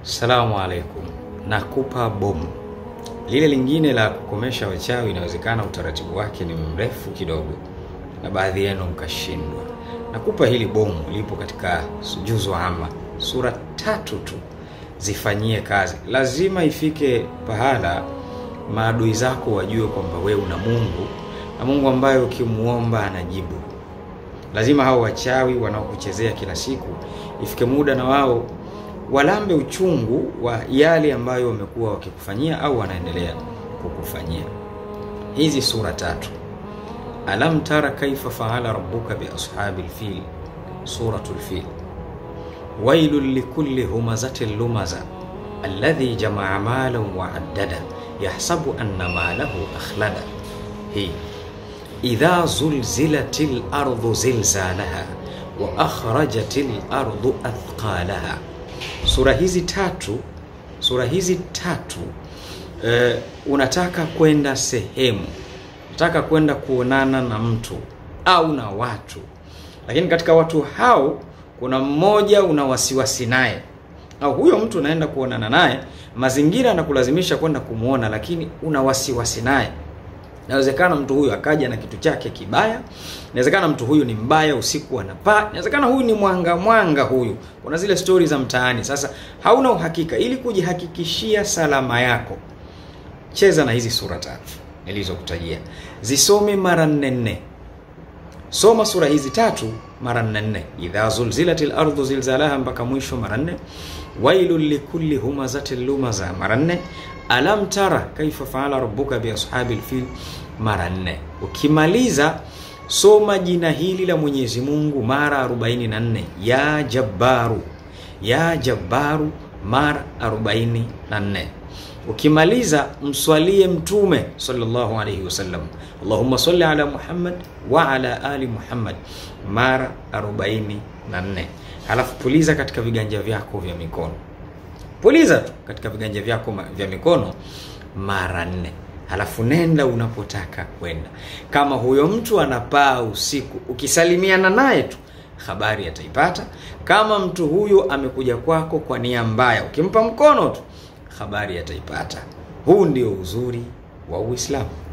Salamu alaikum, nakupa bomu. Lile lingine la kukomesha wachawi, inawezekana utaratibu wake ni mrefu kidogo, na baadhi yenu mkashindwa. Nakupa hili bomu, lipo katika Juzu Amma, sura tatu tu, zifanyie kazi. Lazima ifike pahala maadui zako wajue kwamba wewe una Mungu na Mungu ambaye ukimuomba anajibu. Lazima hao wachawi wanaokuchezea kila siku ifike muda na wao walambe uchungu wa yale ambayo wamekuwa wakikufanyia au wanaendelea kukufanyia. Hizi sura tatu, alam tara kaifa faala rabbuka bi ashabil fil, suratul fil, wailul likulli humazatin lumaza alladhi jamaa malan wa addada yahsabu anna malahu akhlada. Hii idha zulzilatil ardu zilzalaha wa akhrajatil ardu athqalaha Sura hizi tatu, sura hizi tatu e, unataka kwenda sehemu, unataka kwenda kuonana na mtu au na watu, lakini katika watu hao kuna mmoja una wasiwasi naye, au huyo mtu unaenda kuonana naye, mazingira yanakulazimisha kwenda kumwona, lakini una wasiwasi naye. Inawezekana mtu huyu akaja na kitu chake kibaya. Inawezekana mtu huyu ni mbaya, usiku anapaa. Inawezekana huyu ni mwanga mwanga, huyu kuna zile stori za mtaani. Sasa hauna uhakika. Ili kujihakikishia salama yako, cheza na hizi sura tatu nilizokutajia, zisome mara nne nne. Soma sura hizi tatu mara nne nne, idha zulzilatil ardhu zilzalaha mpaka mwisho mara nne, wailul likulli humazatin lumaza mara nne Alam tara kaifa faala rabbuka bi ashabil fil mara nne. Ukimaliza soma jina hili la Mwenyezi Mungu mara 44, ya Jabbaru, ya Jabbaru mara 44. Ukimaliza mswalie Mtume sallallahu alayhi wasallam, Allahumma salli ala Muhammad wa ala ali Muhammad mara 44. Halafu puliza katika viganja vyako vya mikono puliza tu katika viganja vyako vya mikono mara nne, halafu nenda unapotaka kwenda. Kama huyo mtu anapaa usiku, ukisalimiana naye tu habari ataipata. Kama mtu huyo amekuja kwako kwa nia mbaya, ukimpa mkono tu habari ataipata. Huu ndio uzuri wa Uislamu.